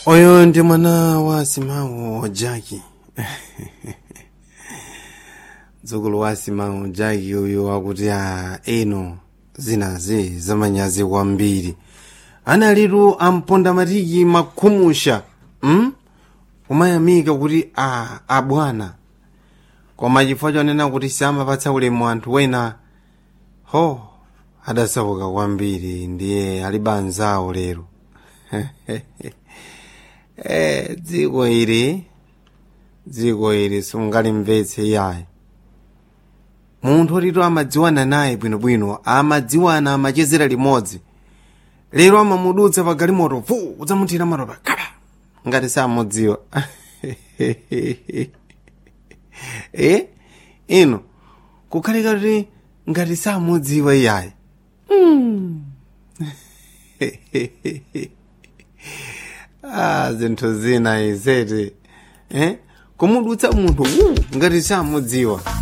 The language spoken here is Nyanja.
oyo ndi mwana wa simawo jaki mdzukulu wa simawo jaki uyu akuti a eno zinazi zamanyazi kwambiri analitu amponda matiki makhumusha mm? kumayamika kuti a abwana koma chifukwa chonena kuti samapatsa ulemu anthu wena ho adasauka kwambiri ndiye alibe anzawo lero eh, dziko ili dziko ili sungalimvetse yayi munthu otito amadziwana naye bwinobwino amadziwana amachezera limodzi lero amamudutsa pa galimoto vu udzamuthira matopa kapa ngati samudziwa eh ino kukhalika kuti ngati samudziwa iyayi mm. ah zinthu zina izeti eh kumudutsa munthu uh, ngati samudziwa